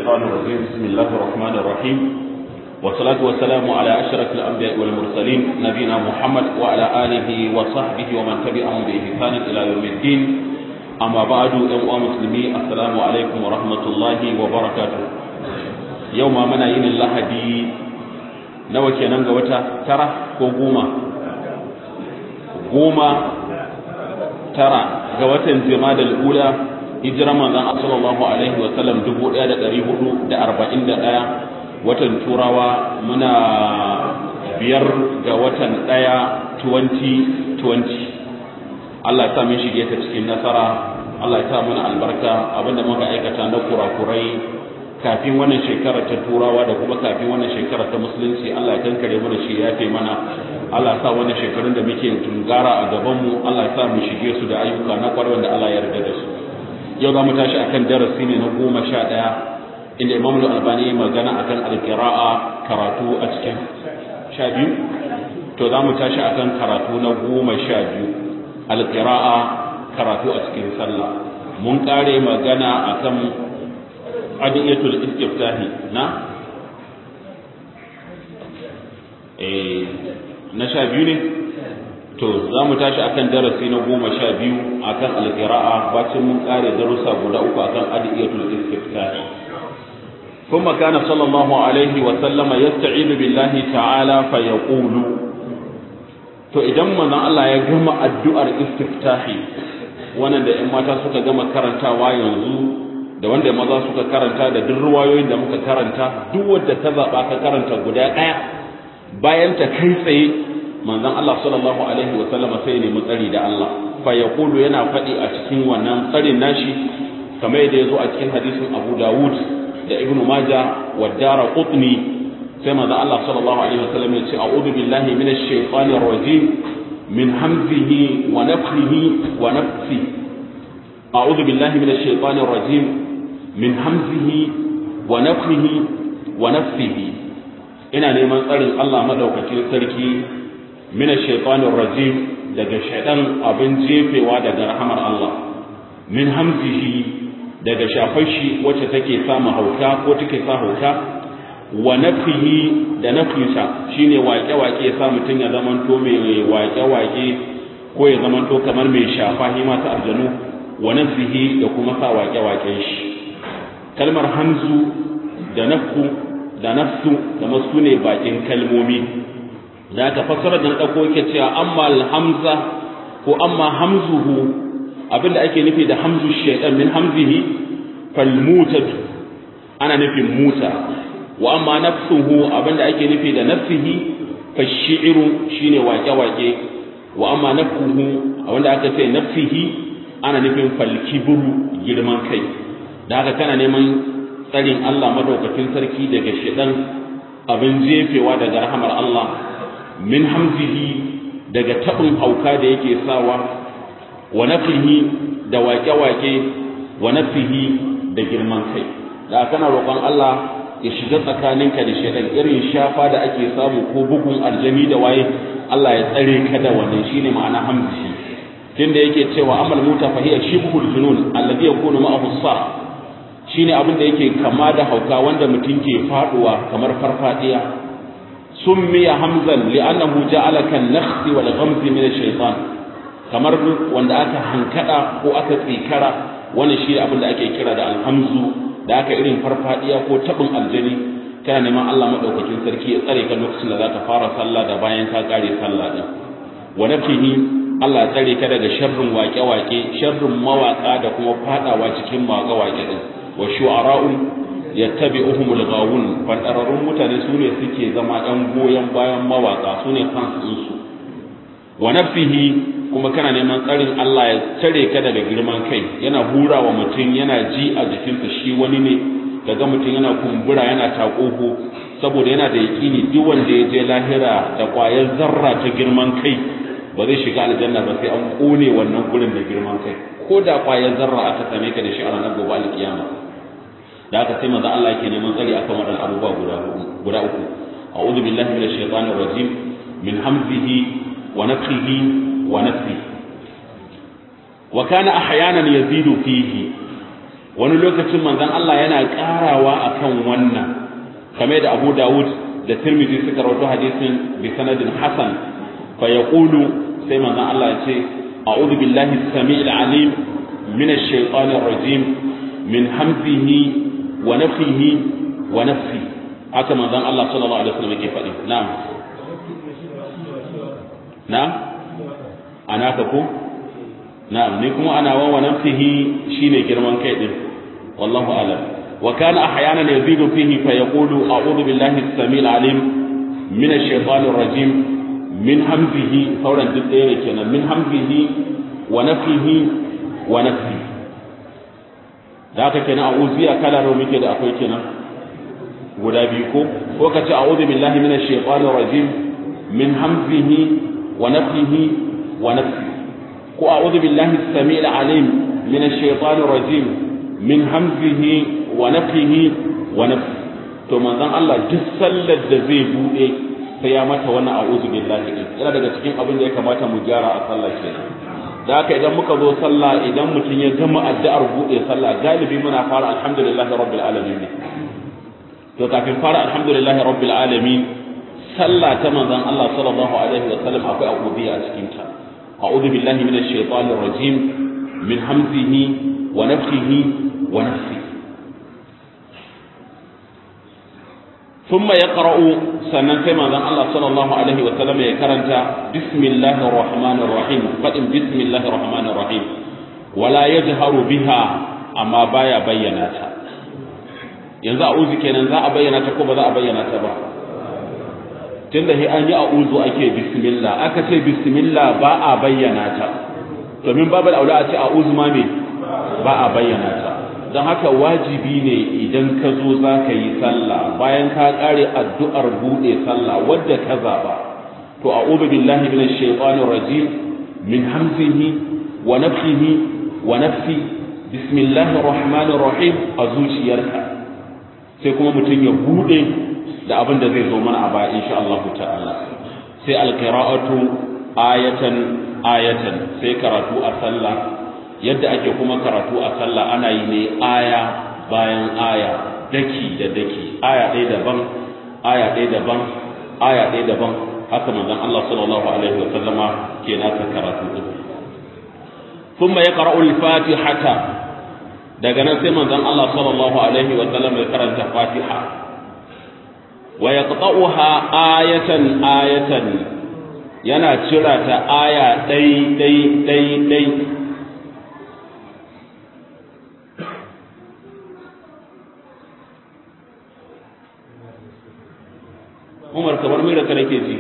الشيطان الرجيم بسم الله الرحمن الرحيم والصلاة والسلام على أشرف الأنبياء والمرسلين نبينا محمد وعلى آله وصحبه ومن تبعهم بإحسان إلى يوم الدين أما بعد أيها المسلمين السلام عليكم ورحمة الله وبركاته يوم منا ين الله دي nawa kenan ga wata tara ko goma goma tara ga watan jimadal ula hijira manzon sallallahu alaihi wa sallam 1441 watan turawa muna biyar ga watan daya 2020 Allah ya sa mun shige ta cikin nasara Allah ya sa mana albarka abinda muka aikata na kurakurai kafin wannan shekara ta turawa da kuma kafin wannan shekara ta musulunci Allah ya kankare mana shi ya fi mana Allah ya sa wannan shekarun da muke tungara a gaban mu Allah ya sa mu shige su da ayyuka na kwarai wanda Allah ya yarda da su yau za mu tashi akan darasi ne na goma sha ɗaya inda Imam Al-Albani ya magana akan al-qira'a karatu a cikin sha biyu to za mu tashi akan karatu na goma sha biyu al-qira'a karatu a cikin sallah mun kare magana akan adiyatul istiftahi na eh na sha biyu ne to za mu tashi akan darasi na goma sha biyu akan alƙira'a bacin mun ƙare darussa guda uku akan adiyatul istiftahi ثم كان صلى الله عليه وسلم يستعيذ بالله تعالى فيقول to idan manzon Allah ya gama addu'ar istiftahi wannan da ƴan mata suka gama karantawa yanzu da wanda maza suka karanta da duk ruwayoyin da muka karanta duk wanda ta zaba ka karanta guda daya bayan ta kai tsaye manzon Allah sallallahu alaihi wa sallam sai ne mutsari da Allah fa yaqulu yana fadi a cikin wannan tsarin nashi kamar yadda yazo a cikin hadisin Abu Dawud da Ibn Majah wa Daraqutni sai manzon Allah sallallahu alaihi wa sallam ya ce a'udhu billahi minash shaitanir rajim min hamzihi wa nafthihi wa nafsihi أعوذ بالله من الشيطان الرجيم من همزه ونفخه ونفسه ina neman tsarin Allah madaukakin sarki min ash-shaytanir rajim daga shaytan abin jefewa daga rahamar Allah min hamzihi daga shafar shi wacce take samu hauka ko take sa hauka wa nafihi da nafinsa shine waƙe-waƙe ya sa mutum ya zamanto mai waƙe-waƙe ko ya zamanto kamar mai shafa hima ta aljanu wa nafsihi da kuma sa waƙe-waƙen shi kalmar hamzu da nafku da nafsu da masu ne bakin kalmomi da aka fassara da ɗauko yake cewa amma alhamza ko amma hamzuhu abinda ake nufi da hamzu shaitan min hamzihi falmutatu ana nufin muta wa amma nafsuhu abinda ake nufi da nafsihi fashi'iru shine waƙe-waƙe wa amma nafkuhu abinda aka ce nafsihi ana nufin falkiburu girman kai da haka kana neman tsarin Allah madaukakin sarki daga shidan abin jefewa daga rahamar Allah min hamzihi daga tabin hauka da yake sawa wa nafihi da waƙe-waƙe wa nafihi da girman kai da kana roƙon Allah ya shiga tsakaninka da shidan irin shafa da ake samu ko bugun aljami da waye Allah ya tsare ka da wannan shine ma'ana hamzihi tunda yake cewa amal muta fa hiya shibhul junun alladhi yakunu ma'ahu sah shine abin da yake kama da hauka wanda mutum ke faduwa kamar farfadiya summiya hamzan li'annahu ja'ala kan nakhsi wal ghamzi min ash-shaytan kamar wanda aka hankada ko aka tsikara wannan shi abin da ake kira da alhamzu da aka irin farfadiya ko tabin aljani kana neman Allah madaukakin sarki ya tsare ka lokacin da zaka fara sallah da bayan ka kare sallah din wa nafihi Allah ya tsare ka daga sharrin waƙe-waƙe sharrin mawaƙa da kuma fadawa cikin waƙe-waƙe din wa shu'ara'u yattabi'uhumul ghawun fadararrun mutane su ne suke zama ɗan goyon bayan mawaƙa su ne fans su wa nafsihi kuma kana neman tsarin Allah ya tsare ka daga girman kai yana hura wa mutum yana ji a jikinsa shi wani ne daga mutum yana kumbura yana taƙoho saboda yana da yaƙini duk wanda ya je lahira da ƙwayar zarra ta girman kai ba zai shiga aljanna ba sai an kone wannan gurin da girman kai ko da kwayar zarra aka same ka da shi a ranar gobe alkiyama da aka sai manzo Allah yake neman tsari akan waɗannan abubuwa guda guda uku a'udhu billahi minash shaitanir rajim min hamzihi wa nafthihi wa nafsihi wa kana ahyanan yazidu fihi wani lokacin manzon Allah yana karawa akan akan wannan kamar da Abu Dawud da Tirmidhi suka rawaito hadisin bi sanadin hasan fa yaqulu sai manzon Allah ya ce a'udhu billahi as-sami'il 'alim min ash-shaytanir rajim min hamzihi wa nafthihi wa nafsi haka manzon Allah sallallahu alaihi wasallam yake faɗi na'am na'am ana ka ko na'am ni kuma ana wa wa nafsihi shine girman kai din wallahu a'lam wa kana ahyanan yazidu fihi fa yaqulu a'udhu billahi as-sami'il 'alim min ash-shaytanir rajim min hamzihi sauran duk ɗaya ne kenan min hamzihi wa nafihi wa nafsi da haka kenan a'udhiya kala nawa muke da akwai kenan guda biyu ko ko kace a'udhu billahi minash shaitanir rajim min hamzihi wa nafihi wa nafsi ko a'udhu billahi as-sami'il 'alim minash shaitanir rajim min hamzihi wa nafihi wa nafsi to manzon Allah duk sallar da zai bude sai ya mata wannan a'udhu billahi din yana daga cikin abin da ya kamata mu gyara a sallah kenan da haka idan muka zo sallah idan mutum ya gama addu'ar bude sallah galibi muna fara alhamdulillahi rabbil alamin to kafin fara alhamdulillahi rabbil alamin sallah ta manzon Allah sallallahu alaihi wa sallam akwai a'udhu a cikin ta a'udhu billahi minash shaitanir rajim min hamzihi wa nafthihi wa nafsihi ثم يقرأ سنن كما ذن الله صلى الله عليه وسلم يكرنت بسم الله الرحمن الرحيم فإن بسم الله الرحمن الرحيم ولا يجهر بها أما بايا بيناتا yanzu a uzu kenan za a bayyana ta ko ba za a bayyana ta ba tunda sai an yi a uzu ake bismillah aka ce bismillah ba a bayyana ta domin babu aula a ce a uzu ma me ba a bayyana ta don haka wajibi ne idan ka zo za ka yi sallah bayan ka ƙare addu'ar buɗe sallah wadda ka zaɓa to a ubu billahi min shaitanir rajim min hamzihi wa nafsihi wa nafsi bismillahir rahmanir rahim a zuciyarka sai kuma mutum ya buɗe da abin da zai zo mana a baya insha Allah ta'ala sai alqira'atu ayatan ayatan sai karatu a sallah yadda ake kuma karatu a sallah ana yi ne aya bayan aya daki da daki aya ɗaya daban aya ɗaya daban aya ɗaya daban haka manzon Allah sallallahu alaihi wa sallama ke nasa karatu din thumma yaqra'u al-fatihata daga nan sai manzon Allah sallallahu alaihi wa sallam ya karanta fatiha wa yaqta'uha ayatan ayatan yana cira ta aya ɗai ɗai ɗai ɗai Umar kamar mai da ka nake ji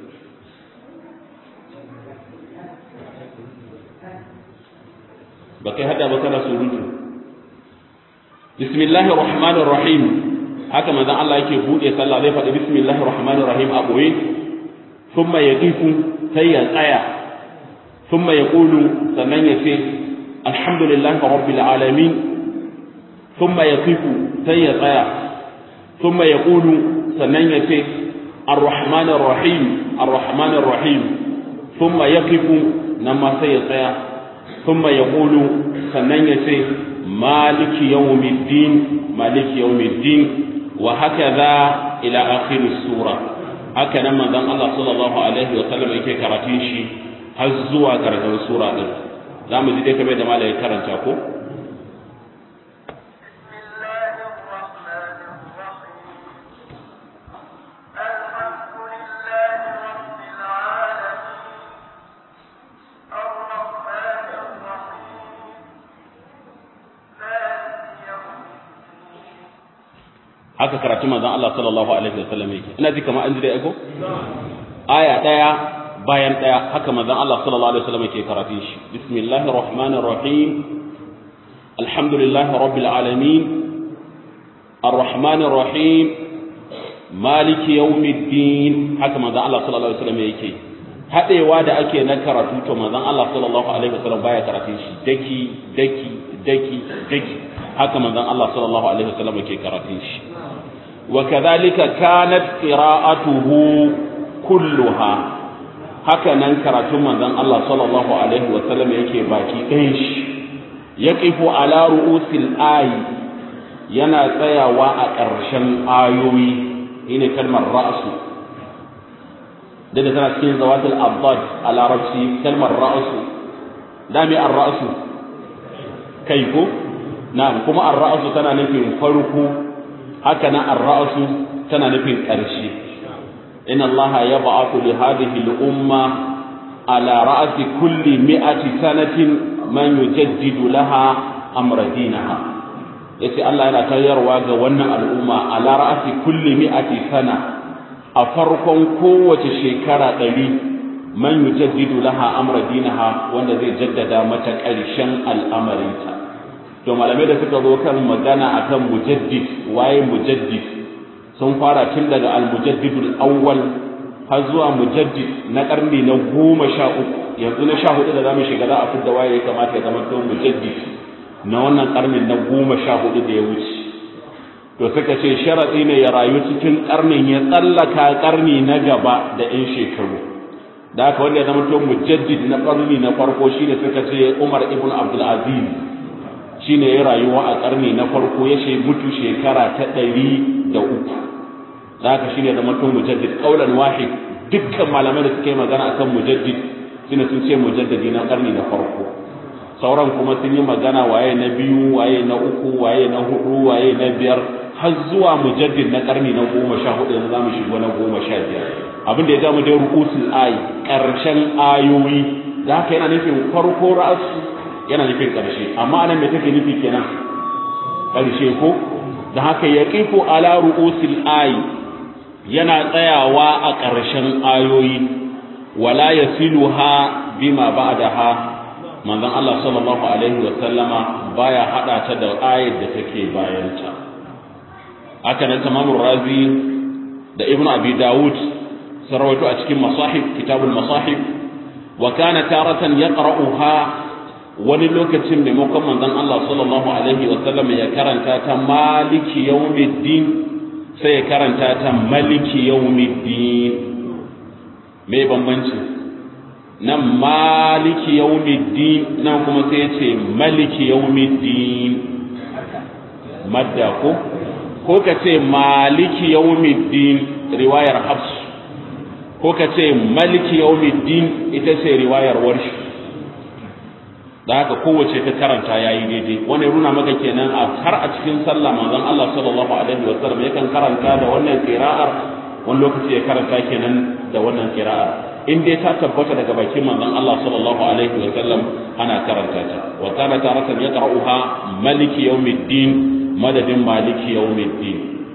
ba kai hada ba kana surutu bismillahir rahmanir rahim haka manzon Allah yake bude sallah zai faɗi bismillahir rahmanir rahim a boye thumma yaqifu sai ya tsaya thumma yaqulu sannan ya ce alhamdulillahi rabbil alamin thumma yaqifu sai ya tsaya thumma yaqulu sannan ya ce الرحمن الرحيم الرحمن الرحيم ثم يقف نما سيطيع ثم يقول سنن يسي مالك يوم الدين مالك يوم الدين وهكذا إلى آخر السورة هكذا من ذن الله صلى الله عليه وسلم يكي كراتيشي هزوا كراتين السورة دي زامو زي دي كبير دمالا يكرنتا ko haka karatu manzon Allah sallallahu alaihi wasallam yake ina ji kamar an ji dai aiko aya daya bayan daya haka manzon Allah sallallahu alaihi wasallam yake karatu shi bismillahir rahmanir rahim alhamdulillahi rabbil alamin arrahmanir rahim maliki yawmiddin haka manzon Allah sallallahu alaihi wasallam yake hadewa da ake na karatu to manzon Allah sallallahu alaihi wasallam baya karatu shi daki daki daki daki haka manzon Allah sallallahu alaihi wasallam yake karatu shi وكذلك كانت قراءته كلها haka nan karatun manzon Allah sallallahu alaihi wa sallam yake baki ɗayan shi yaqifu ala ru'usil ayi yana tsayawa a ƙarshen ayoyi ine kalmar ra'su da da tana cikin zawatul abbad a larabci kalmar ra'su dami ar-ra'su kai ko na'am kuma ar-ra'su tana nufin farko haka nan ar-ra'su tana nufin ƙarshe inna allaha yab'athu li hadhihi al-umma ala ra'si kulli mi'ati sanatin man yujaddidu laha amra dinaha yace Allah yana tayarwa ga wannan al'umma ala ra'si kulli mi'ati sana a farkon kowace shekara ɗari man yujaddidu laha amra dinaha wanda zai jaddada mata ƙarshen al'amarinta to malamai da suka zo kan magana akan mujaddid waye mujaddid sun fara tun daga al-mujaddidul awwal har zuwa mujaddid na karni na goma sha uku yanzu na sha hudu da zamu shiga za a fidda waye ya kamata ya zama to mujaddid na wannan karnin na goma sha hudu da ya wuce to suka ce sharaɗi ne ya rayu cikin karnin ya tsallaka karni na gaba da 'yan shekaru da haka wanda ya zama to mujaddid na karni na farko shine suka ce Umar ibn Abdul Aziz shine ya rayuwa a karni na farko ya she mutu shekara ta ɗari da uku da haka shine zama to mujaddid qaulan wahid dukkan malamai da suka yi magana akan mujaddid shine sun ce mujaddidi na karni na farko sauran kuma sun yi magana waye na biyu waye na uku waye na hudu waye na biyar har zuwa mujaddid na karni na goma sha hudu yanzu zamu shigo na goma sha biyar abin da ya zamu dai ru'usul ayi karshen ayoyi da haka yana nufin farko ra'asu yana nufin karshe amma anan me take nufi kenan karshe ko da haka yaqifu ala ru'usil ayi yana tsayawa a ƙarshen ayoyi wala yasiluha bima ba'daha manzon Allah sallallahu alaihi wa sallama baya hada ta da ayat da take bayanta haka nan tamamur razi da ibnu abi daud sarwato a cikin masahib kitabul masahib wa kana taratan yaqra'uha wani lokacin maimakon manzon Allah sallallahu alaihi wa sallam ya karanta ta maliki yawmiddin sai ya karanta ta maliki yawmiddin me bambanci nan maliki yawmiddin nan kuma sai ya ce maliki yawmiddin madda ko ko ka ce maliki yawmiddin riwayar hafs ko ka ce maliki yawmiddin ita ce riwayar warshi da haka kowace ta karanta yayi daidai wani runa maka kenan a har a cikin sallah manzon Allah sallallahu alaihi wa sallam yakan karanta da wannan qira'ar wani lokaci ya karanta kenan da wannan qira'ar in dai ta tabbata daga bakin manzon Allah sallallahu alaihi wa sallam ana karanta ta wa kana taratan yaqra'uha maliki yawmiddin madadin maliki yawmiddin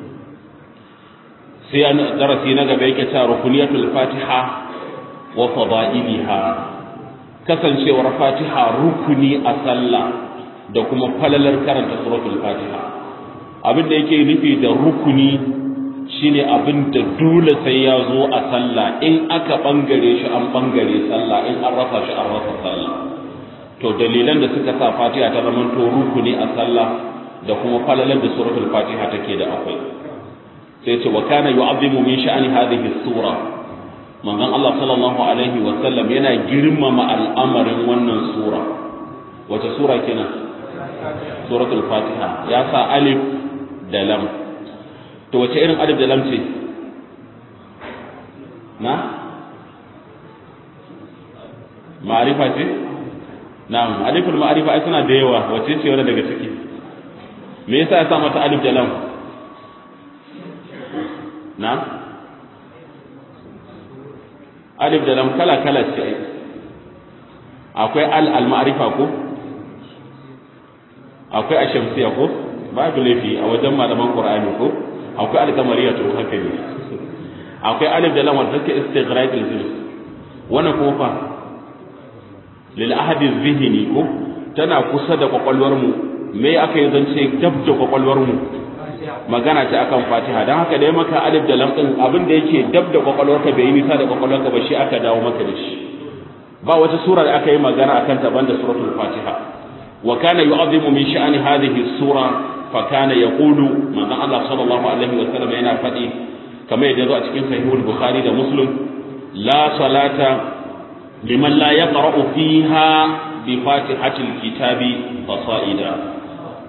sai an darasi na gaba yake ta rukuniyatul fatiha wa fadailiha kasancewar fatiha rukuni a sallah da kuma falalar karanta suratul fatiha abin da yake nufi da rukuni shine abin da dole sai ya zo a sallah in aka bangare shi an bangare sallah in an rasa shi an rasa sallah to dalilan da suka sa fatiha ta zama to rukuni a sallah da kuma falalar da suratul fatiha take da akwai sai ce wa kana yu'azzimu min sha'ani hadhihi sura manzon Allah sallallahu alaihi wa sallam yana girmama al'amarin wannan sura wace sura kenan suratul fatiha ya sa alif da lam to wace irin alif da lam ce na ma'arifa ce na'am aliful ma'arifa ai suna da yawa wace ce wanda daga ciki me yasa ya sa mata alif da lam na alif da lam kala kala ce akwai al al ma'rifa ko akwai ashamsiya ko babu laifi a wajen malaman qur'ani ko akwai al-kamariya to haka ne akwai alif da lam wanda take istighraq al-zil wannan ko fa lil ahadi zihni ko tana kusa da kwakwalwar mu me aka yi zance dab da kwakwalwar mu magana ce akan fatiha don haka dai maka alif da lam din abin da yake dab da kwakwalwarka bai yi nisa da kwakwalwarka ba shi aka dawo maka da shi ba wata sura da aka yi magana akan ta banda suratul fatiha wa kana yu'azzimu min sha'ani hadhihi sura fa kana yaqulu manzon Allah sallallahu alaihi wa sallam yana faɗi kamar yadda zo a cikin sahihul bukhari da muslim la salata liman la yaqra'u fiha bi fatihatil kitabi fasaida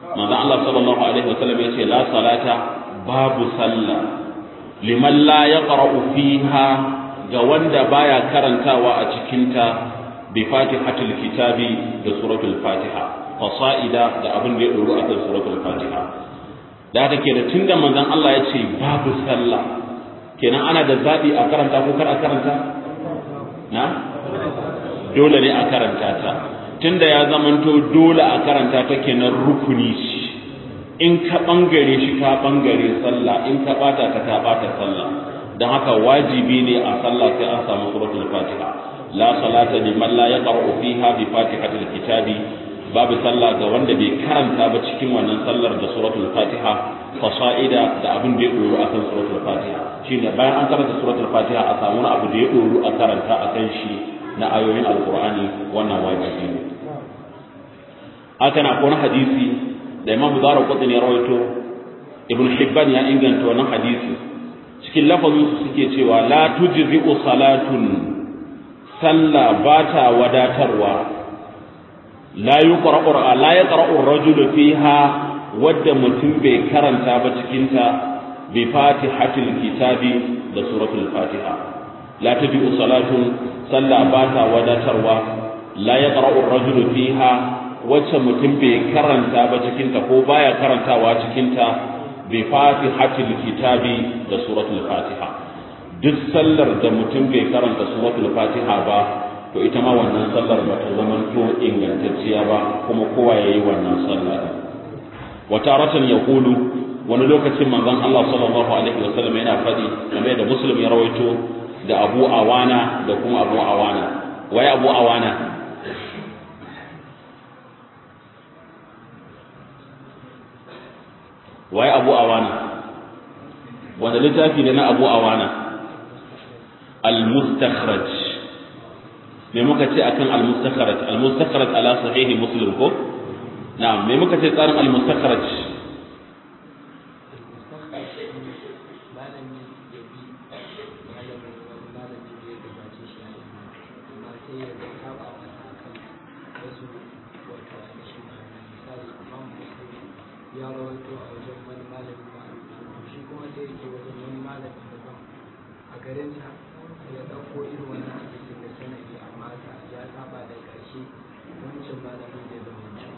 manzo Allah sallallahu alaihi wasallam yace la salata babu sallah liman la yaqra'u fiha ga wanda baya karantawa a cikin ta bi fatihatul kitabi da suratul fatiha fasa'ida da abin da ya doro akan suratul fatiha da haka kenan tunda manzon Allah ya ce babu sallah kenan ana da zabi a karanta ko kar a karanta na dole ne a karanta ta tunda ya zamanto dole a karanta ta kenan rukuni ce in ka bangare shi ka bangare sallah in ka bata ta ka bata sallah dan haka wajibi ne a sallah sai an samu suratul fatiha la salata liman la yaqra'u fiha bi fatihatil kitabi babu sallah ga wanda bai karanta ba cikin wannan sallar da suratul fatiha fasa'ida da abin da ya doro akan suratul fatiha shine bayan an karanta suratul fatiha a samu wani abu da ya doro a karanta akan shi na ayoyin alqur'ani wannan wajibi ne haka na kuma hadisi da imam zara qutni ya rawaito ibn hibban ya inganta wannan hadisi cikin lafazin su suke cewa la tujzi'u salatun sallah bata wadatarwa la yuqra'u la yaqra'u ar-rajulu fiha wadda mutum bai karanta ba cikin ta bi fatihatil kitabi da suratul fatiha la tujzi'u salatun sallah bata wadatarwa la yaqra'u ar-rajulu fiha wacce mutum bai karanta ba cikinta ko baya karantawa cikinta bi fatihatil kitabi da suratul fatiha duk sallar da mutum bai karanta suratul fatiha ba to ita ma wannan sallar ba ta zama to ingantacciya ba kuma kowa yayi wannan sallar wa taratan yaqulu wani lokacin manzon Allah sallallahu alaihi wasallam yana faɗi kamar da muslim ya rawaito da Abu Awana da kuma Abu Awana waye Abu Awana waye abu awana wanda littafi ne na abu awana al-mustakhraj me muka ce akan al-mustakhraj al-mustakhraj ala sahihi muslim ko na'am me muka ce tsarin al-mustakhraj ya rawaito a wajen wani malami ba shi kuma sai yake wajen wani malami daban a garin sa ya dauko irin wannan hadisin da sanadi amma ya saba da karshe wancan malamin da zama wancan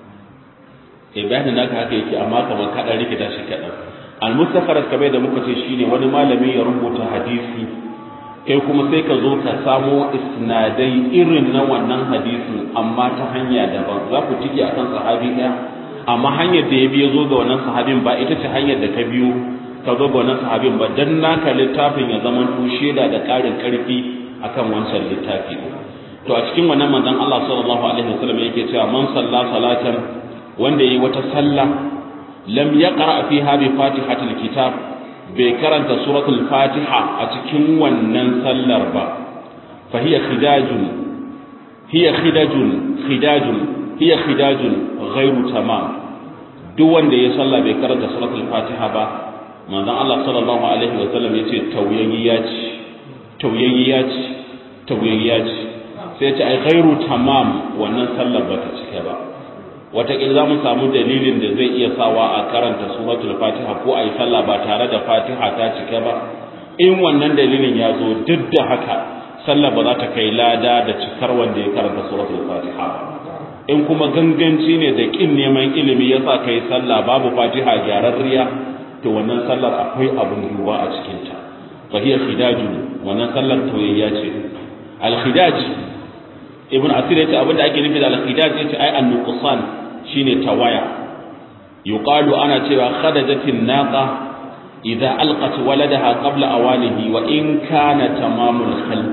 eh bayanin naka haka yake amma kamar ka dan rikita shi kadan al-mustakhraj kamar da muka ce shine wani malami ya rubuta hadisi kai kuma sai ka zo ka samo isnadai irin na wannan hadisin amma ta hanya daban za ku tike akan sahabi daya amma hanyar da ya biyo zo ga wannan sahabin ba ita ce hanyar da ka biyo ka zo ga wannan sahabin ba dan naka littafin ya zama to shaida da ƙarin ƙarfi akan wancan littafi to a cikin wannan manzon Allah sallallahu alaihi wasallam yake cewa man salla salatan wanda yayi wata sallah lam yaqra fiha bi fatihatil kitab bai karanta suratul fatiha a cikin wannan sallar ba fa hiya khidajun hiya khidajun khidajun hiya khidajun ghairu tamam duk wanda ya salla bai karanta suratul fatiha ba manzon Allah sallallahu alaihi wa sallam yace tauyayya ce tauyayya ce tauyayya ce sai ya ce ai ghairu tamam wannan sallar ba ta cike ba wataƙila za mu samu dalilin da zai iya sawa a karanta suratul fatiha ko a yi sallah ba tare da fatiha ta cike ba in wannan dalilin ya zo duk da haka sallah ba za ta kai lada da cikar wanda ya karanta suratul fatiha ba in kuma ganganci ne da kin neman ilimi ya sa kai sallah babu fatiha gyararriya to wannan sallar akwai abin duba a cikinta fa hiya khidaju wannan sallar toyayya ce al khidaj ibn asir yace abin da ake nufi da al khidaj yace ai an nuqsan shine tawaya yuqalu ana cewa khadajatin naqa idza alqat waladaha qabla awanihi wa in kana tamamul khalq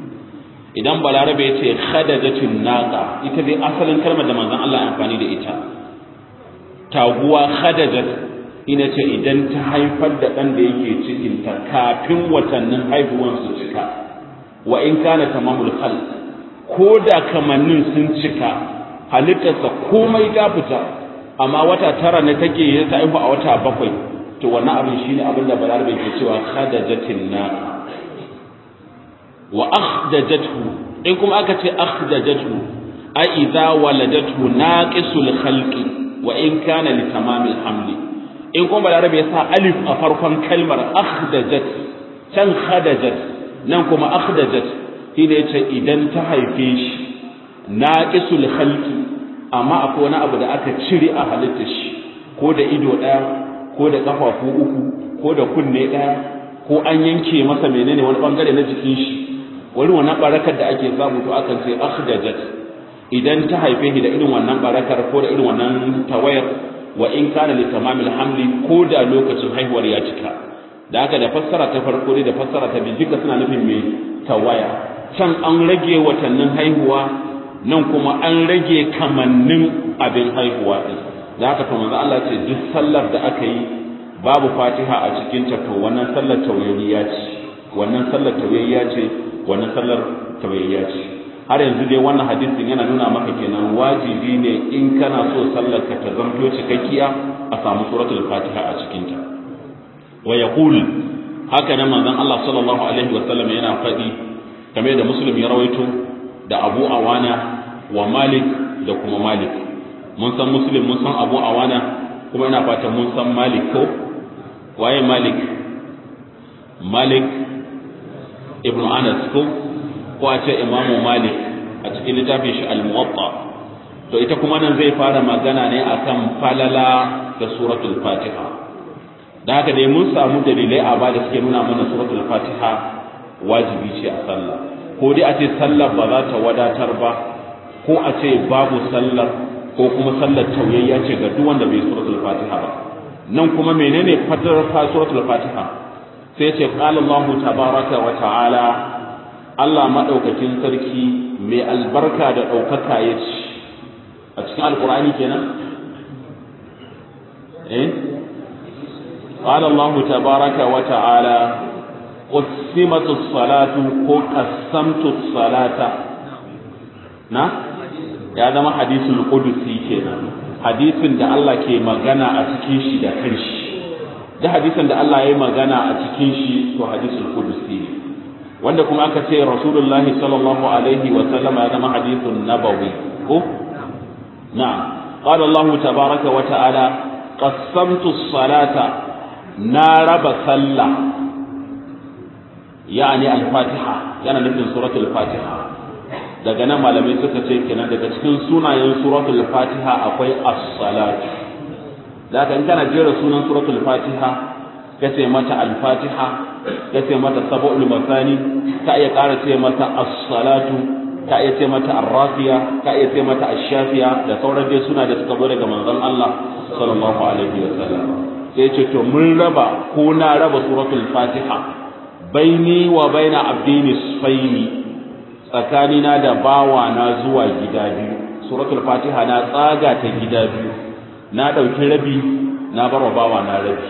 idan balarabe ya ce khadajatun naqa ita dai asalin kalmar da manzon Allah ya amfani da ita taguwa khadajat ina ce idan ta haifar da ɗan da yake cikin ta kafin watannin haihuwan su cika wa in kana tamamul khalq ko da kamannin sun cika halittarsa komai ta fita amma wata tara ne take yi ta haihu a wata bakwai to wannan abin shine abin da balarabe ke cewa khadajatin naqa wa akhdajathu in kuma aka ce akhdajathu ai idza waladatu naqisul khalqi wa in kana li tamamil hamli in kuma balarabe ya sa alif a farkon kalmar akhdajat can khadajat nan kuma akhdajat shi ne yace idan ta haife shi naqisul khalqi amma akwai wani abu da aka cire a halittar shi ko da ido daya ko da kafafu uku ko da kunne daya ko an yanke masa menene wani bangare na jikin shi wani wannan barakar da ake samu to akan ce akhdajat idan ta haife shi da irin wannan barakar ko da irin wannan tawayar wa in kana li tamamil hamli ko da lokacin haihuwar ya cika da haka da fassara ta farko da fassara ta biyu duka suna nufin me tawaya can an rage watannin haihuwa nan kuma an rage kamannin abin haihuwa din da haka to manzo Allah ce duk sallar da aka yi babu Fatiha a cikin ta to wannan sallar tawayyiya ce wannan sallar tawayyiya ce wannan sallar tawayyiya ce har yanzu dai wannan hadisin yana nuna maka kenan wajibi ne in kana so sallar ka ta zamto cikakkiya a samu suratul Fatiha a cikin ta wa yaqul haka nan manzon Allah sallallahu alaihi wa sallam yana faɗi kamar da Muslim ya rawaito da Abu Awana wa Malik da kuma Malik mun san Muslim mun san Abu Awana kuma ina fatan mun san Malik ko waye Malik Malik ibn Anas ko ko a ce Imam Malik a cikin littafin shi Al-Muwatta to ita kuma nan zai fara magana ne akan falala da suratul Fatiha da haka dai mun samu dalilai a ba da suke nuna mana suratul Fatiha wajibi ce a sallah ko dai a ce sallar ba za ta wadatar ba ko a ce babu sallar ko kuma sallar tauyayya ce ga duk wanda bai suratul fatiha ba nan kuma menene fadar suratul fatiha sai ce qala Allahu tabaraka wa ta'ala Allah madaukakin sarki mai albarka da daukaka yace a cikin alqur'ani kenan eh qala Allahu tabaraka wa ta'ala قسمت الصلاة ko قسمت الصلاة na ya zama hadisul qudusi kenan hadisin da Allah ke magana a cikin shi da kanshi da hadisin da Allah ya yi magana a cikin shi to hadisul qudusi ne wanda kuma aka ce rasulullahi sallallahu alaihi wa sallama ya zama hadisun nabawi ko na'am qala Allah tabaraka wa ta'ala qassamtu as-salata na raba sallah yani al-fatiha yana nufin suratul fatiha daga nan malamai suka ce kenan daga cikin sunayen suratul fatiha akwai as-salatu da in kana jera sunan suratul fatiha kace mata al-fatiha kace mata sab'ul masani ka iya ƙara ce mata as-salatu ka iya ce mata ar-rafiya ka iya ce mata ash-shafiya da sauran dai suna da suka zo daga manzon Allah sallallahu alaihi wasallam sai ce to mun raba ko na raba suratul fatiha baini wa baina abdi nisfaini tsakanina da bawa na zuwa gida biyu suratul fatiha na tsaga ta gida biyu na dauki rabi na bar wa bawa na rabi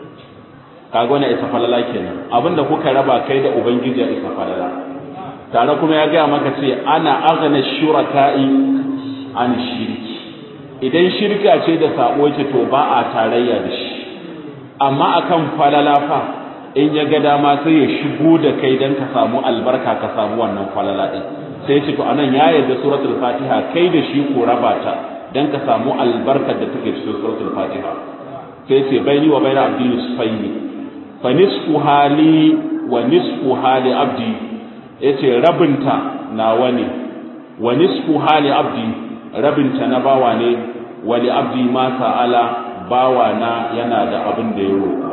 kaga wannan isa falala kenan abinda kuka raba kai da ubangiji ya isa falala tare kuma ya ga maka ce ana aghna shuraka'i an shirki idan shirka ce da sabo ce to ba a tarayya da shi amma akan falala fa in ya ga dama sai ya shigo da kai dan ka samu albarka ka samu wannan falala din sai ce to anan ya yarda suratul fatiha kai da shi ko raba ta dan ka samu albarkar da take cikin suratul fatiha sai ce baini wa baina abdi nisfaini fa nisfu hali wa nisfu hali abdi yace rabinta nawa ne wa nisfu hali abdi rabinta na bawa ne wa li abdi ma sa'ala bawa na yana da abin da ya roƙa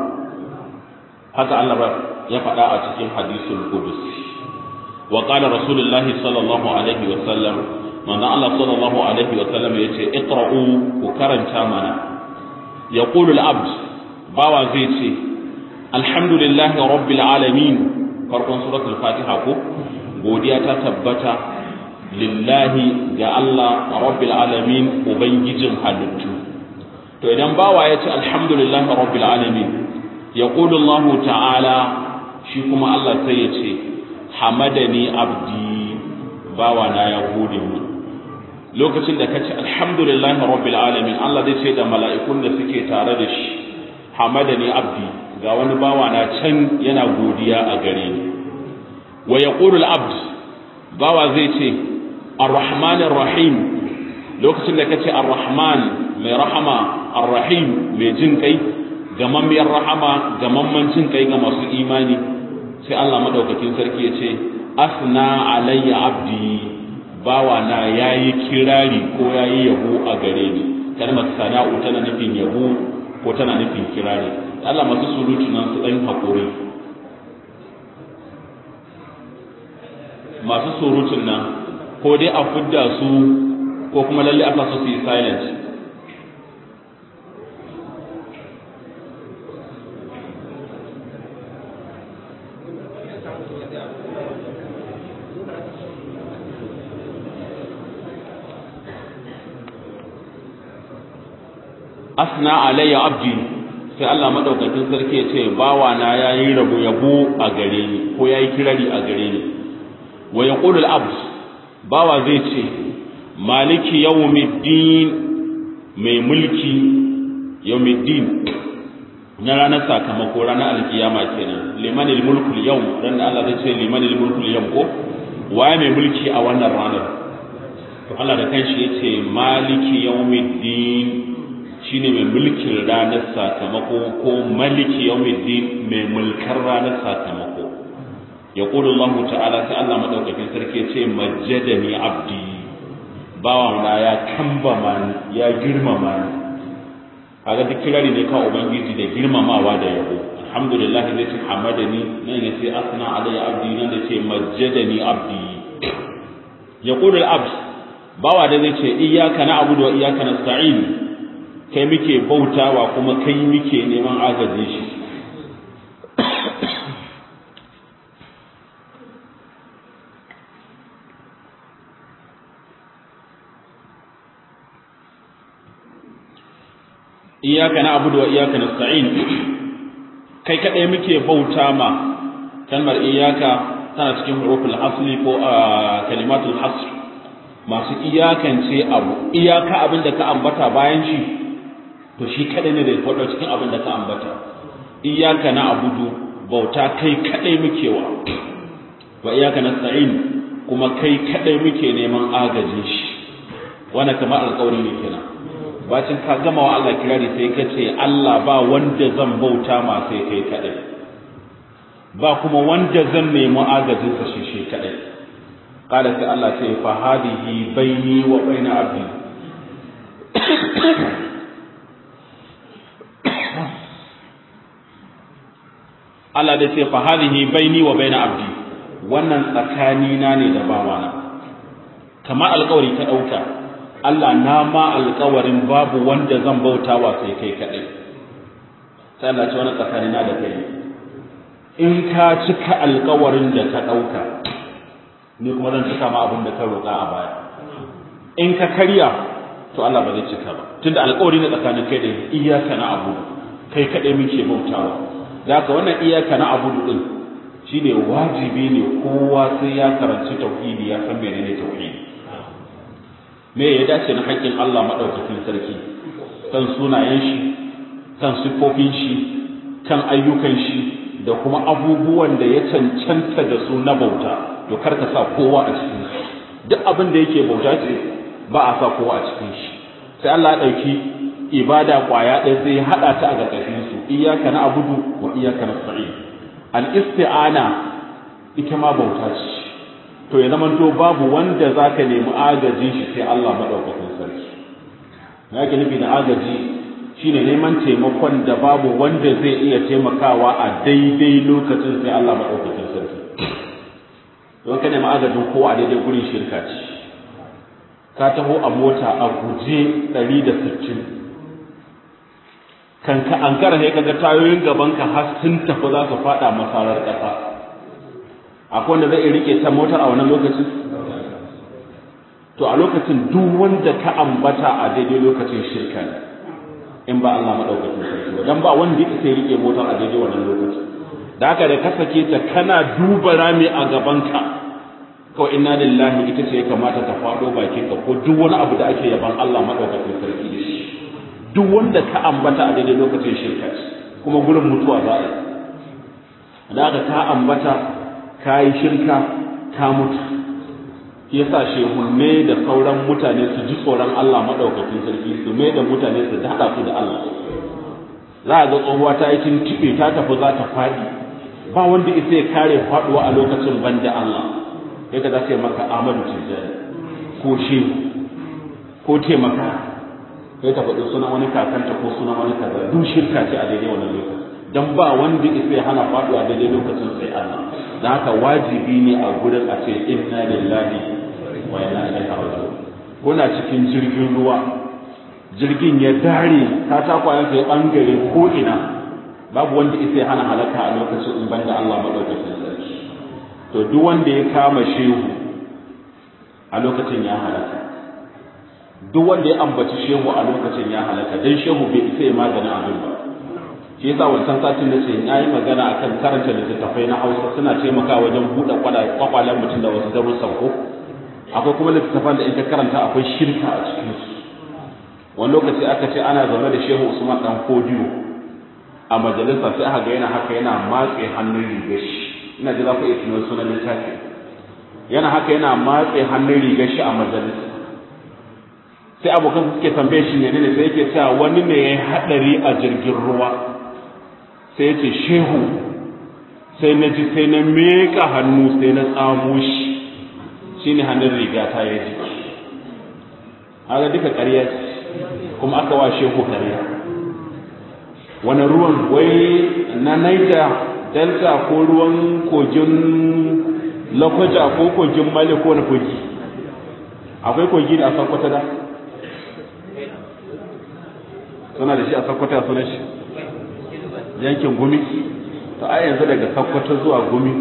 haka Allah ya faɗa a cikin hadisul qudus wa qala rasulullahi sallallahu alaihi wa sallam manzo Allah sallallahu alaihi wa sallam yace iqra'u ku karanta mana yaqulu al-abd bawa zai ce alhamdulillahi rabbil alamin farkon suratul fatiha ko godiya ta tabbata lillahi ga Allah rabbil alamin ubangijin halittu to idan bawa ya ce alhamdulillahi rabbil alamin yaqulu Allah ta'ala shi kuma Allah sai ya ce hamadani abdi bawa na ya gode mu lokacin da kace alhamdulillahi rabbil alamin Allah zai ce da mala'ikun da suke tare da shi hamadani abdi ga wani bawa na can yana godiya a gare ni wa yaqulu al-abd bawa zai ce ar-rahmanir rahim lokacin da kace ar-rahman mai rahama ar-rahim mai jin kai gamammiyar rahama gamamman jin kai ga masu imani sai Allah madaukakin sarki ya ce asna alayya abdi bawa na yayi kirari ko yayi yabo a gare ni kalmar sana'u tana nufin yabo ko tana nufin kirari Allah masu surutu nan su dan hakuri masu surutun nan ko dai a fidda su ko kuma lalle aka so su yi silent asna alayya abdi sai Allah madaukakin sarki ya ce bawa na yayi rabo yabo a gare ni ko yayi kirari a gare ni wa yaqulu al-abd bawa zai ce maliki yawmiddin mai mulki yawmiddin na ranar sakamako ranar alkiyama kenan limanil mulkul yawm dan Allah zai ce limanil mulkul yawm ko waye mai mulki a wannan ranar to Allah da kanshi yace maliki yawmiddin shine mai mulkin ranar sakamako ko maliki yawmiddin mai mulkar ranar sakamako yaqulu Allah ta'ala sai Allah madaukakin sarki yace majjadani abdi bawa na ya kambama ni ya girmama ni kaga duk kirari ne kan ubangiji da girmamawa da yabo alhamdulillah zai ce hamadani nan ya ce asna alayya abdi nan da ce majjadani abdi yaqulu al-abd bawa da zai ce iyyaka na'budu wa iyyaka nasta'in kai muke bautawa kuma kai muke neman agaje shi iyaka na abudu wa iyaka nasta'in kai kadai muke bauta ma kalmar iyaka tana cikin huruful asli ko kalimatul hasr masu iyakance abu iyaka abin da ka ambata bayan shi to shi kadai ne da ya faɗo cikin abin da ka ambata iyaka na abudu bauta kai kadai muke wa wa iyaka nasta'in kuma kai kadai muke neman agajin shi wannan kamar alƙawari ne kenan bacin ka gama wa Allah kirari sai ka ce Allah ba wanda zan bauta ma sai kai kadai ba kuma wanda zan nemi agajin sa shi shi kadai qala sai Allah ce fa hadihi baini wa baina abdi Allah da ce fa hadihi baini wa baina abdi wannan tsakani na ne da bawana kamar alƙawari ka dauka Allah na ma alƙawarin babu wanda zan bautawa sai kai kadai sai Allah ce wannan tsakani na da kai in ka cika alƙawarin da ka dauka ni kuma zan cika ma abin da ka roƙa a baya in ka karya to Allah ba zai cika ba tunda alƙawari ne tsakanin kai da iyyaka na abu kai kadai muke bautawa da haka wannan iyaka na abudu din shine wajibi ne kowa sai ya karanci tauhidi ya san menene tauhidi me ya dace na haƙƙin Allah madaukakin sarki kan sunayen shi kan sifofin shi kan ayyukan shi da kuma abubuwan da ya cancanta da su na bauta to kar ka sa kowa a cikin shi duk abin da yake bauta ce ba a sa kowa a cikin shi sai Allah ya ɗauki ibada kwaya ɗaya sai ya haɗa ta a ƙarƙashin su iyaka na abudu wa iyaka na sa'i al isti'ana ita ma bauta ce to ya zama to babu wanda zaka nemi agajin shi sai Allah madaukakin sarki na yake nufi da agaji shine neman taimakon da babu wanda zai iya taimakawa a daidai lokacin sai Allah madaukakin sarki don ka nemi agajin kowa a daidai gurin shirka ce ka taho a mota a guje 160 kan ka an kara sai kaga tayoyin gaban ka har sun tafi za su fada masarar kasa akwai wanda zai rike ta motar a wannan lokacin to a lokacin duk wanda ka ambata a daidai lokacin shirka ne in ba Allah madaukakin sarki ba dan ba wanda yake sai rike motar a daidai wannan lokacin da haka da ka sake ta kana duba rami a gaban ka kawai inna lillahi ita ce ya kamata ta faɗo bakin ka ko duk wani abu da ake yaban Allah madaukakin sarki da shi duk wanda ka ambata a daidai lokacin shirka kuma gurin mutuwa za a yi da aka ka ambata ka yi shirka ka mutu yasa shehunne da sauran mutane su ji tsoron Allah madaukakin sarki su mai da mutane su haɗa su da Allah za a ga tsohuwa ta yi tuntuɓe ta tafi za ta faɗi ba wanda isa ya kare faɗuwa a lokacin banda Allah ya ga za su yi maka Ahmadu Tijjani ko shehu ko taimaka ya ta faɗi sunan wani kakanta ko sunan wani kaza duk shirka ce a daidai wannan lokacin dan ba wanda isa ya hana faɗuwa daidai lokacin sai Allah da haka wajibi ne a gurin a ce inna lillahi wa inna ilaihi raji'un kuna cikin jirgin ruwa jirgin ya dare ta takwayen sai bangare ko ina babu wanda isa ya hana halaka a lokacin in banda Allah madaukakin sarki to duk wanda ya kama shehu a lokacin ya halaka duk wanda ya ambaci shehu a lokacin ya halaka dan shehu bai isa ya magana abin ba shi yasa wancan satin da ce na yi magana akan karanta littattafai na hausa suna taimakawa wajen buɗe kwakwalen mutum da wasu darussan ko akwai kuma littattafan da in ka karanta akwai shirka a cikin su wani lokaci aka ce ana zaune da shehu usman dan kodiyo a majalisa sai aka ga yana haka yana matse hannun rigar shi ina ji za ku iya tunan sunan littafi yana haka yana matse hannun rigar shi a majalisa sai abokan suke tambaye shi ne ne sai yake cewa wani ne ya haɗari a jirgin ruwa sai ya ce shehu sai na ji sai na meka hannu sai na tsamo shi shi ne hannun riga ta ya ji haka duka ƙarya ce kuma aka wa shehu ƙarya wani ruwan wai na naija delta ko ruwan kogin lokoja ko kogin mali ko na kogi akwai kogi da a sakwata da suna da shi a sakwata sunan shi yankin gumi to a yanzu daga sakkwato zuwa gumi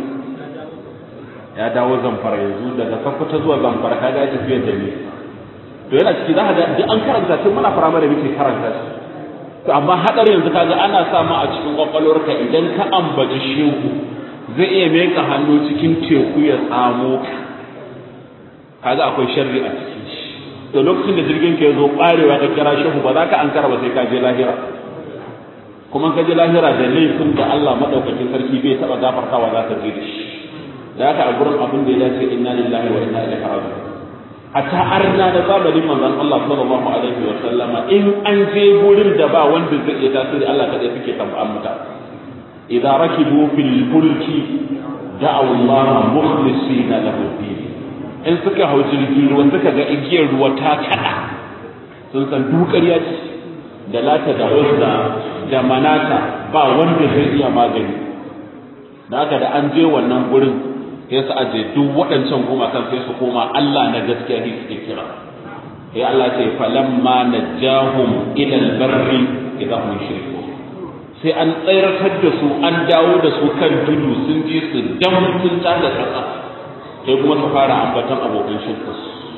ya dawo zamfara yanzu daga sakkwato zuwa zamfara kaga ya tafiya da ni to yana ciki za ka ga duk an karanta tun muna firamare muke karanta shi to amma hadar yanzu kaga ana sa ma a cikin kwakwalwarka idan ka ambaci shehu zai iya meka hannu cikin teku ya tsamo ka kaga akwai sharri a cikin shi to lokacin da jirgin ka ya zo barewa ka kira shehu ba za ka ankara ba sai ka je lahira kuma ka ji lahira da laifin da Allah madaukakin sarki bai taba gafartawa za ka je da shi da haka a gurin abin da ya dace inna lillahi wa inna ilaihi raji'un hatta arna da zamanin manzon Allah sallallahu alaihi wa sallama in an je gurin da ba wanda zai iya tasiri Allah kadai suke tambayan muta idza rakibu fil fulki da'u Allah mukhlisina lahu din in suka hau jirgin ruwa suka ga igiyar ruwa ta kada sun san dukariya ce da lata da uzza da manata ba wanda zai iya magani da haka da an je wannan gurin sai su aje duk waɗancan gumakan sai su koma Allah na gaskiya ne suke kira sai Allah ce falamma najahum ila albarri idan hum shirku sai an tsayartar da su an dawo da su kan tudu sun ji su dan sun tada kasa sai kuma su fara ambatan abokan shirku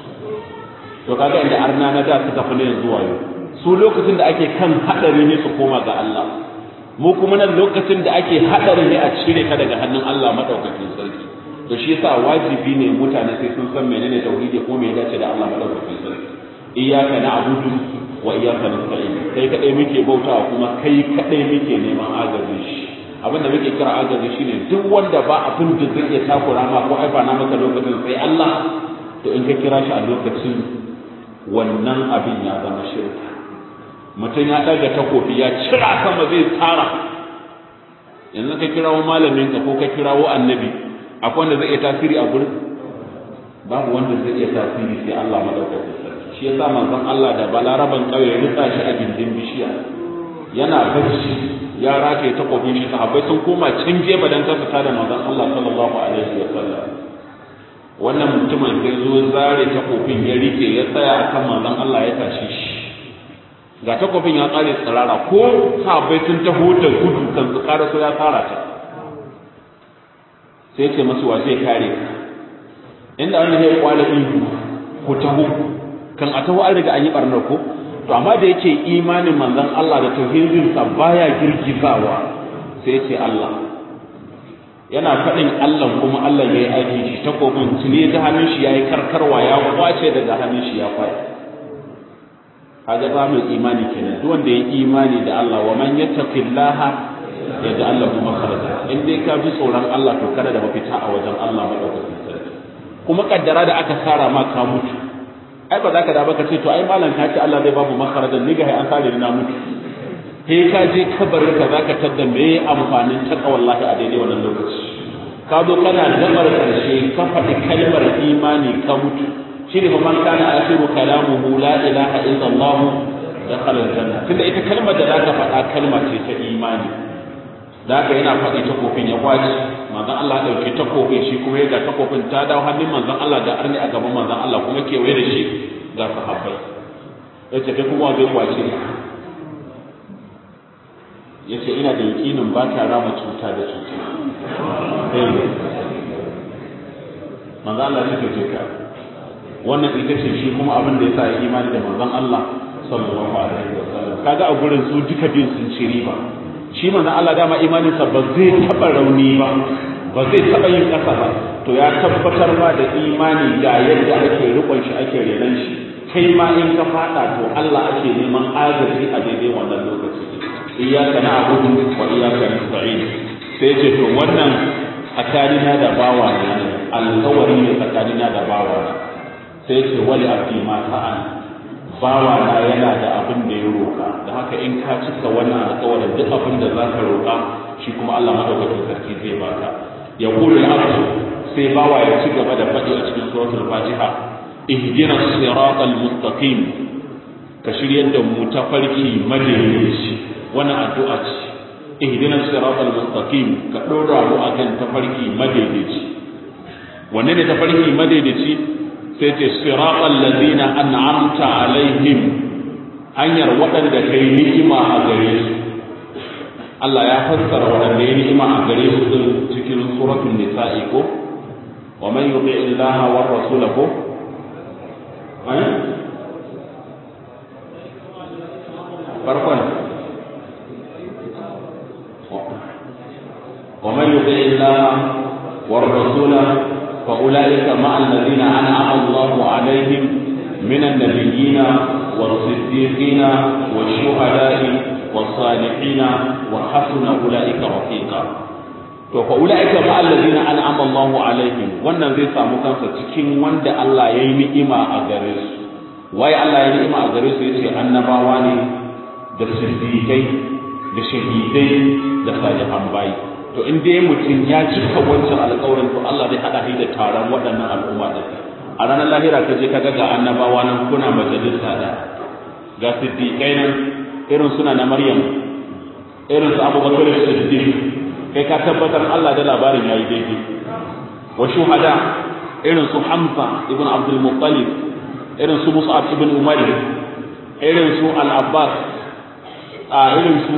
to kaga inda arna na da suka fi ne zuwa yau su lokacin da ake kan hadari ne su koma ga Allah mu kuma nan lokacin da ake hadari ne a cire ka daga hannun Allah madaukakin sarki to shi yasa wajibi ne mutane sai sun san menene tauhidi ko me ya dace da Allah madaukakin sarki iyyaka na'budu wa iyyaka nasta'in kai kadai muke bautawa kuma kai kadai muke neman agaji shi abin da muke kira agaji shine duk wanda ba abin da zai iya takura ma ko aifa na maka lokacin sai Allah to in ka kira shi a lokacin wannan abin ya zama shirka mutum ya ɗaga takofi ya cira sama zai tsara yanzu ka kirawo malamin ka ko ka kirawo annabi akwai wanda zai iya tasiri a gurin babu wanda zai iya tasiri sai Allah madaukakin sarki shi yasa manzon Allah da balaraban kauye ya rutsa shi a gindin bishiya yana bacci ya rataye takobin shi sahabbai sun koma can gefe dan kasa da manzon Allah sallallahu alaihi wa sallam wannan mutumin sai zo zare takobin ya rike ya tsaya akan manzon Allah ya tashi shi ga takobin ya tsare tsirara ko sahabbai sun taho da gudu kan su kara so ya tsara ta sai ce masu wa zai kare ka inda an ya kwala ihu ku taho kan a taho an riga an yi barnar ko to amma da yake imanin manzon Allah da tauhidin sa baya girgizawa sai ce Allah yana faɗin Allah kuma Allah ya yi aiki shi takobin tuni ta hannun shi ya yi karkarwa ya kwace daga hannun shi ya kwace kaga ba mai imani kenan duk wanda ya imani da Allah wa man yattaqillaha yaj'al lahu makhraja in dai ka bi tsoron Allah to kada da mafita a wajen Allah madaukakin sarki kuma kaddara da aka sara ma ka mutu ai ba za ka da ba ka ce to ai malam ka ce Allah zai babu makarajan ni ga an sare ni na mutu sai ka je kabarin ka zaka tadda me amfanin taka wallahi a daidai wannan lokaci ka zo kana gabar karshe ka faɗi kalmar imani ka mutu shine fa man kana akhiru kalamuhu la ilaha illa Allah dakhala aljanna tunda ita kalmar da zaka faɗa kalma ce ta imani da haka yana faɗi takofin ya kwaci manzon Allah ɗauki takofin shi kuma ya ga takofin ta dawo hannun manzon Allah da arni a gaban manzon Allah kuma kewaye da shi ga sahabbai ya ce kai kuma zai kwace ya ce ina da yakinin ba ta rama cuta da cuta manzon Allah ya ce ka wannan ita ce shi kuma abin da ya sa ya imani da manzon Allah sallallahu alaihi wasallam kaga a gurin su duka bin sun ci riba shi manzo Allah dama imaninsa ba zai taba rauni ba ba zai taba yin kasa ba to ya tabbatar ma da imani ga yadda ake rikon shi ake renan shi kai ma in ka fada to Allah ake neman agaji a daidai wannan lokaci iyyaka na'budu wa iyyaka nasta'in sai ce to wannan tsakanina da bawa ne alƙawari ne tsakanina da bawa sai ce wali abdi ma sa'an bawa na yana da abin da ya roƙa da haka in ka cika wannan alƙawarin duk abin da zaka roƙa shi kuma Allah madaukakin sarki zai baka ya kula al sai bawa ya ci gaba da faɗi a cikin suratul fatiha ihdina siratal mustaqim ka shiryar da mu ta farki madaidaici wannan addu'a ce ihdina siratal mustaqim ka dora mu akan tafarki madaidaici wanne ne tafarki madaidaici sai ce siratal ladina an'amta alaihim hanyar waɗanda kai ni'ima a gare su Allah ya fassara waɗanda ya ni'ima a gare su din cikin suratul nisa'i ko wa man yuti illaha war rasula ko farkon ومن يطع الله والرسول فأولئك مع الذين أنعم الله عليهم من النبيين والصديقين والشهداء والصالحين وحسن أولئك رفيقا to fa ulaika ma allazina an'ama Allahu alaihim wannan zai samu kansa cikin wanda Allah ya yi ni'ima a gare su waye Allah ya yi ni'ima a gare su yace annabawa ne da siddiqai da shahidai da salihan bayi to in dai mutum ya cika wancan alƙawarin to Allah zai hada shi da taron waɗannan al'umma da a ranar lahira ka je kaga ga annabawa nan kuna majalisa da ga siddiqai nan irin suna na Maryam irin su Abubakar Siddiq kai ka tabbatar Allah da labarin yayi daidai wa shuhada irin su Hamza ibn Abdul Muttalib irin su Mus'ab ibn Umar irin su Al-Abbas a irin su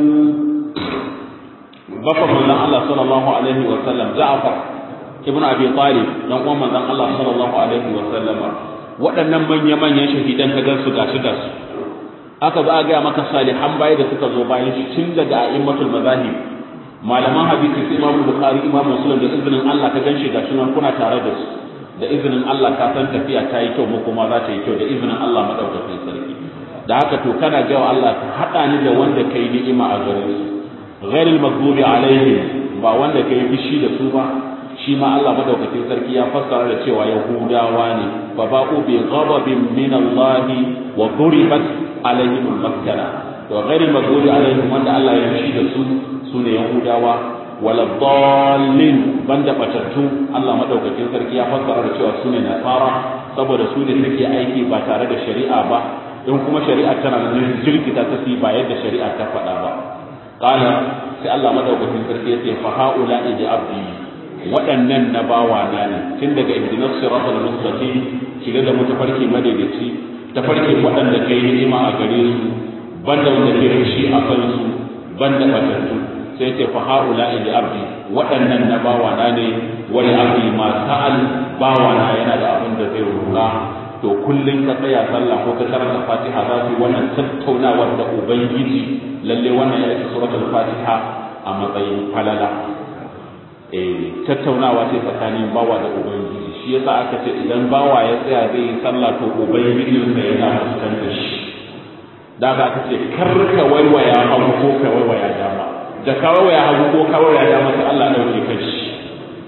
bafa manzon Allah sallallahu alaihi wa sallam Ja'far ibn Abi Talib dan uwan manzon Allah sallallahu alaihi wa sallam waɗannan manya-manyan shahidan ka gansu gashi gasu aka zo a ga maka salihan bayi da suka zo bayan shi tun daga a'immatul mazahib malaman hadisi su Imam Bukhari Imam Muslim da izinin Allah ka ganshi gashi nan kuna tare da su da izinin Allah ka san tafiya ta yi kyau mu kuma za ta yi kyau da izinin Allah madaukakin sarki da haka to kana ga Allah ka hada ni da wanda kai ni'ima a gare su غير المغضوب عليهم ba wanda kai fishi da su ba shi ma Allah madaukakin sarki ya fassara da cewa yahudawa ne fa ba'u bi ghadabin min Allah wa duribat alaihim al-maskana to غير المغضوب alaihim wanda Allah ya fishi da su sune yahudawa wala dallin banda batattu Allah madaukakin sarki ya fassara da cewa sune nasara saboda su ne suke aiki ba tare da shari'a ba in kuma shari'a tana nan jirkita ta ba yadda shari'a ta faɗa ba qala sai Allah madaukakin sarki yace fa haula iji abdi waɗannan na bawa na ne tun daga ihdinas siratal mustaqim shiga da mutafarki madaidaici tafarki waɗanda kai ni'ima a gare su banda wanda ke fushi a kansu banda batattu sai ce fa haula iji abdi waɗannan na bawa na ne wani abdi ma sa'al bawa na yana da abin da zai roƙa to kullum ka tsaya sallah ko ka karanta fatiha za su yi wannan tattaunawar da ubangiji lalle wannan ya isa suratul fatiha a matsayin falala eh tattaunawa ce tsakanin bawa da ubangiji shi yasa aka ce idan bawa ya tsaya zai yi sallah to ubangijin sa yana fuskantar shi da za ka ce kar ka waiwaya hagu ko ka waiwaya dama da ka waiwaya hagu ko ka waiwaya dama sai Allah dauke kai shi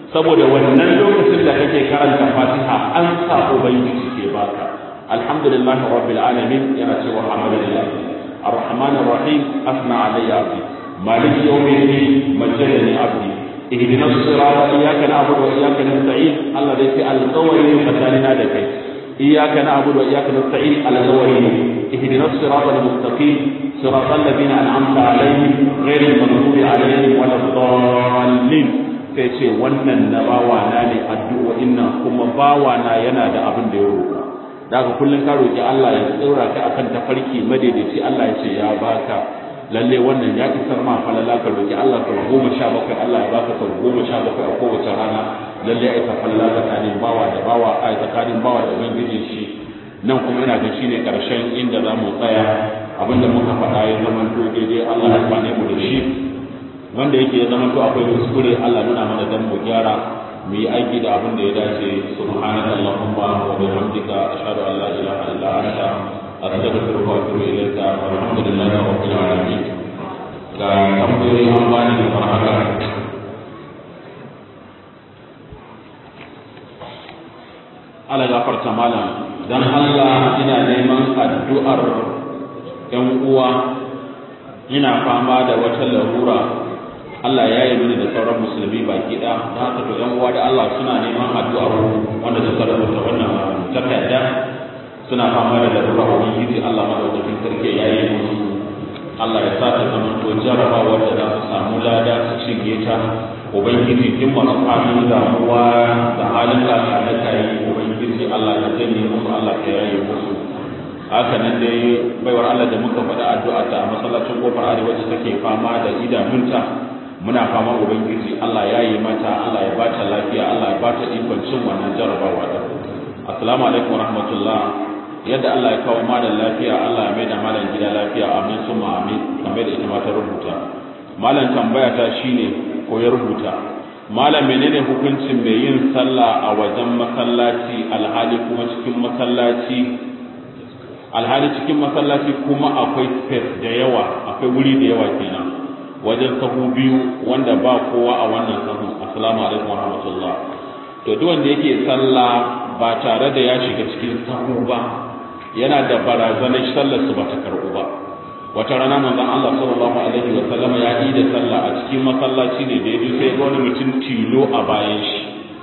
saboda wannan lokacin da kake karanta fatiha an sa ubangiji ke baka alhamdulillahi rabbil alamin yana cewa alhamdulillah الرحمن الرحيم أثنى علي عبدي مالك يوم الدين مجدني عبدي اهدنا الصراط إياك نعبد وإياك نستعين الله ليس القوي فسالنا لك إياك نعبد وإياك نستعين القوي اهدنا الصراط المستقيم صراط الذين أنعمت عليهم غير المغضوب عليهم ولا الضالين sai ce wannan na bawana ne addu'o'in nan kuma bawana yana da abin da ya roƙa daga kullum ka roki Allah ya tsora ka akan tafarki madaidaici Allah ya ce ya baka lalle wannan ya isar ma falala ka roki Allah sau goma sha bakwai Allah ya baka sau goma sha bakwai a kowace rana lalle ya isa falala tsakanin bawa da bawa a tsakanin bawa da ubangijin shi nan kuma ina ga shine karshen inda za mu tsaya abinda muka faɗa ya zama to daidai Allah ya kwane mu da shi wanda yake ya zama to akwai kuskure Allah nuna mana dan mu gyara mu yi aiki da abin da ya dace subhanaka allahumma wa bihamdika ashhadu an la ilaha illa anta astaghfiruka wa atubu ilayka walhamdulillahi rabbil alamin ga tambayoyi an bani kamar haka ala gafarta malam dan Allah ina neman addu'ar yan uwa ina fama da wata larura Allah ya yi mini da sauran musulmi baki ɗaya da haka to yan uwa da Allah suna neman addu'ar wanda suka rubuta wannan takarda suna fama da larura ubangiji Allah madaukakin sarki ya yi musu Allah ya sa ta zama to jarabawa da za su samu lada su shige ta ubangiji in masu halin damuwa da halin lafiya na kayi ubangiji Allah ya janye musu Allah ya yaye musu haka nan dai baiwar Allah da muka faɗi addu'a ta a masallacin kofar arewa wacce take fama da idanunta muna fama ubangiji Allah ya yi mata Allah ya bata lafiya Allah ya bata ikon cin wannan jarabawa da assalamu alaikum rahmatullah yadda Allah ya kawo malam lafiya Allah ya maida malam gida lafiya amin summa amin kamar da ita ma ta rubuta malam tambaya ta shine ko ya rubuta malam menene hukuncin mai yin sallah a wajen masallaci alhali kuma cikin masallaci alhali cikin masallaci kuma akwai space da yawa akwai wuri da yawa kenan wajen sahu biyu wanda ba kowa a wannan sahu assalamu alaikum warahmatullah to duk wanda yake sallah ba tare da ya shiga cikin sahu ba yana da barazanar sallar su ba ta karbu ba wata rana manzon Allah sallallahu alaihi wa sallama ya yi da sallah a cikin masallaci ne da yaji sai wani mutum tilo a bayan shi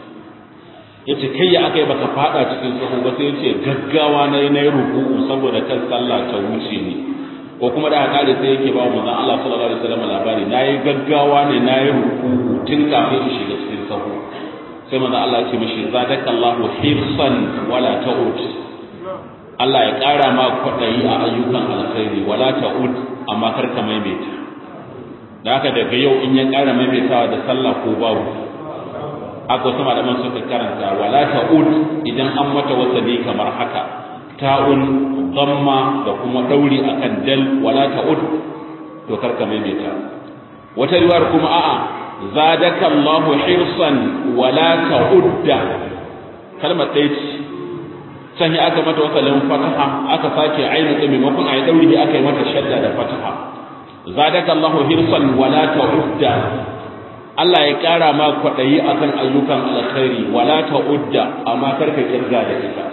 yace kai ya aka yi baka fada cikin sahu ba sai yace gaggawa na yi na yi ruku'u saboda kan sallah ta wuce ni ko kuma da haka sai yake ba manzon Allah sallallahu alaihi wasallam labari nayi gaggawa ne nayi ruku'u tun kafin in shiga cikin sahu sai manzon Allah ya ce mishi zadakallahu hirsan wala ta'ud Allah ya ƙara ma kwaɗayi a ayyukan alkhairi wala ta'ud amma kar ka maimaita da haka daga yau in ya ƙara maimaitawa da sallah ko babu aka wasu malaman suka karanta wala ta'ud idan an mata wasali kamar haka ta'un damma da kuma dauri akan dal wala ta'ud to kar ka maimaita wata riwayar kuma a'a zadaka Allahu hirsan wala ta'udda kalmar ɗaya ce can ya aka mata wasalin fataha aka sake ainu da maimakon ayi dauri aka yi mata shadda da fataha zadaka Allahu hirsan wala ta'udda Allah ya kara ma kwadayi akan ayyukan alkhairi wala ta'udda amma karka kirga da ita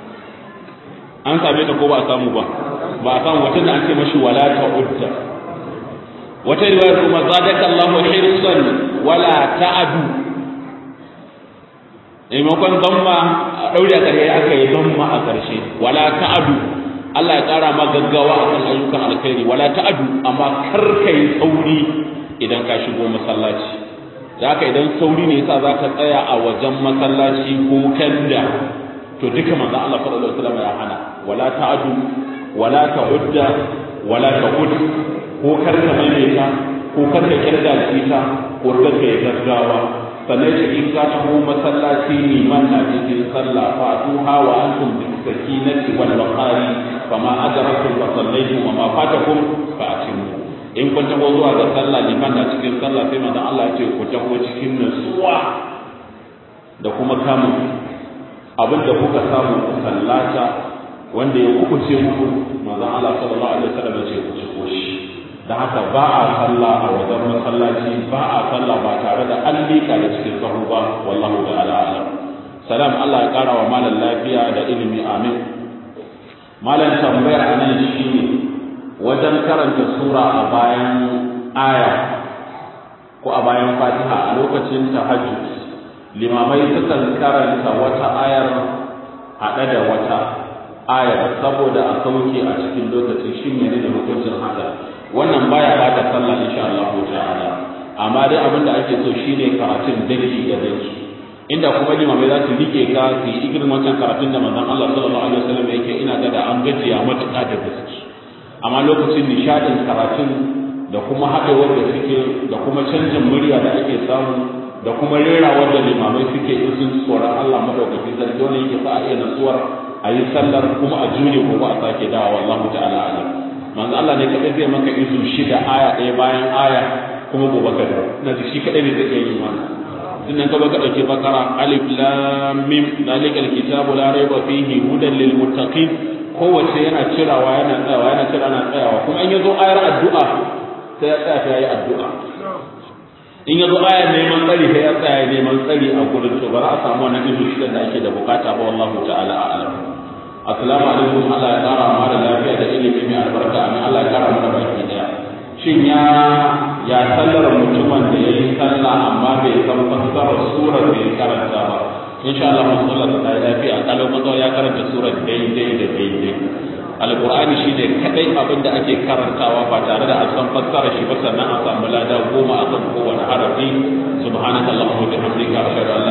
an same ta ko ba a samu ba ba a samu wata da an ce mashi wala ta'udda wata riwaya kuma zadaka Allahu hirsan wala ta'adu maimakon zamma a ɗaure a ƙarshe aka yi zamma a ƙarshe wala ta'adu Allah ya ƙara ma gaggawa a kan ayyukan alkhairi wala ta'adu amma kar ka yi sauri idan ka shigo masallaci da haka idan sauri ne yasa za ka tsaya a wajen masallaci ko kanda to duka manzo Allah sallallahu alaihi wasallam ya hana wala ta'adu wala ta'udda wala ta'ud ko kar ka maimaita ko kar ka kirga da ita ko kar ka yi gaggawa sannan shi in ka taho masallaci liman na cikin sallah fa tuha wa antum bi sakinati wal waqari fama adrakum fa sallaytum wa ma fatakum fa atimu in kun taho zuwa ga sallah liman na cikin sallah sai manzon Allah ya ce ku taho cikin nutsuwa da kuma kamun abinda kuka samu ku sallata wanda ya kukuce muku manzon Allah sallallahu alaihi wasallam ya ce ku ci koshi da haka ba a sallah a wajen masallaci ba a sallah ba tare da an liƙa da cikin sahu ba wallahu ta'ala alam salam Allah ya ƙara wa malam lafiya da ilimi amin malam tambayar anan shine wajen karanta sura a bayan aya ko a bayan fatiha a lokacin tahajjud limamai sukan karanta wata ayar haɗe da wata ayar saboda a sauke a cikin lokacin shi ne da hukuncin haka wannan baya bata sallah insha Allah ta'ala amma dai abin da ake so shine karatun daki da daki inda kuma limamai za su rike ka su yi irin wancan karatun da manzon Allah sallallahu alaihi wasallam yake ina ga da an gajiya matuƙa da gaske amma lokacin nishadin karatun da kuma haɗewar da suke da kuma canjin murya da ake samu da kuma rerawar da limamai suke in sun tsoron Allah madaukakin sarki wani yake sa a iya natsuwar a yi sallar kuma a jure gobe a sake dawa wallahu ta'ala alam manzo Allah ne kadai zai maka izu shida aya ɗaya bayan aya kuma gobe ka dawo na ji shi kadai ne zai iya yi mana sannan ka baka dauke bakara alif lam mim zalikal kitabu la raiba fihi hudan lil muttaqin kowace yana cirawa yana tsayawa yana cira yana tsayawa kuma in yazo ayar addu'a sai ya tsaya ya yi addu'a in yazo ayar neman tsari sai ya tsaya neman tsari a gurin to ba za a samu wannan izu shidan da ake da bukata ba wallahu ta'ala a'lam assalamu alaikum Allah ya kara mu da lafiya da ilimi mai albarka amin Allah ya kara mana baki daya shin ya ya sallar mutumin da yayi sallah amma bai san fassarar surar da ya karanta ba insha Allah mun sallar ta yi lafiya kalau mazo ya karanta surar daidai da daidai alqur'ani shine kadai abin da ake karantawa ba tare da an san fassarar shi ba sannan a samu lada goma akan kowane harafi subhanakallahumma wa bihamdika ashhadu an